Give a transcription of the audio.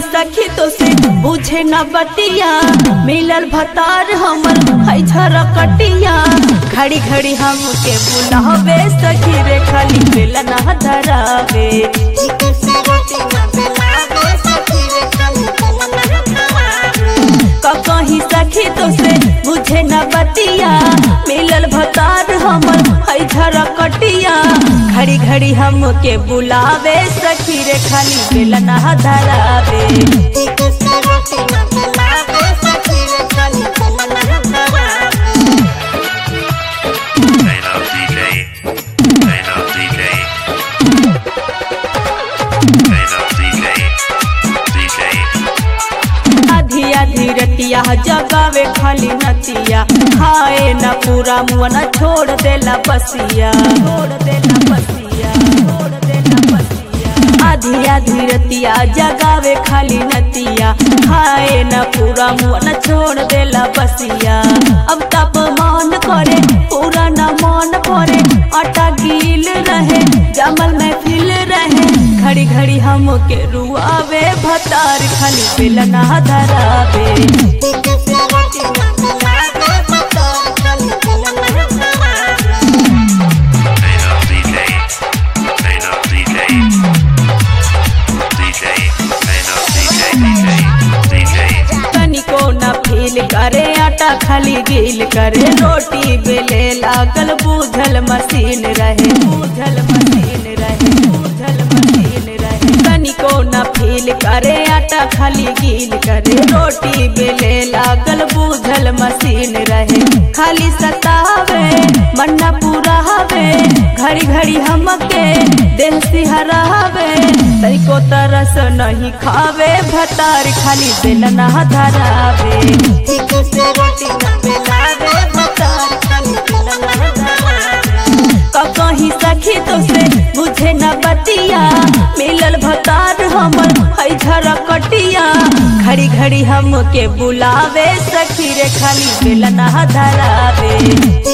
सखी तो से बुझे न बतिया मिलल भतार हमर है झरकटिया घड़ी घड़ी हमके बुलावे सखी रे खाली बेलन धरावे कहीं सखी तो से बुझे न बतिया मिलल भतार हमर है झरकटिया घड़ी घड़ी हमके बुलावे सखी रे खाली बेलन धरावे Turn up DJ. Turn up DJ. Turn up DJ. DJ. आधी आधी रतिया जगावे खाली नतिया खाए न पूरा मुआ न छोड़ देला बसिया छोड़ देला बसिया छोड़ देला बसिया आधी आधी रतिया जगावे खाली नतिया खाए न पूरा मुआ न छोड़ देला बसिया अब तप मान करे पूरा न मान करे आटा गील रहे जमल में फिल रहे घड़ी घड़ी हमके रुआवे भतार खाली बेलना धरावे Turn up DJ. Turn up DJ. DJ. Turn up DJ. DJ. DJ. तनिको न फील करे आटा खाली गील करे रोटी बेले लागल बूझल मशीन रहे बूझल मशीन रहे बूझल मशीन रहे तनिको न फील करे आटा खाली गील करे रोटी बेले लागल बूझल मशीन रहे खाली सतावे मन्ना पूरा हवे घड़ी घड़ी हमके दिल सिहरावे तनिको तरस नहीं खावे भतार खाली बेलना धरावे ठीक से रोटी न बेलावे भतार खाली बेलना धरावे कहीं सखी तो से बुझे न बतिया मिलल भतार हमर है झरकटिया घड़ी घड़ी हमके बुलावे सखी रे खाली बेलना धरावे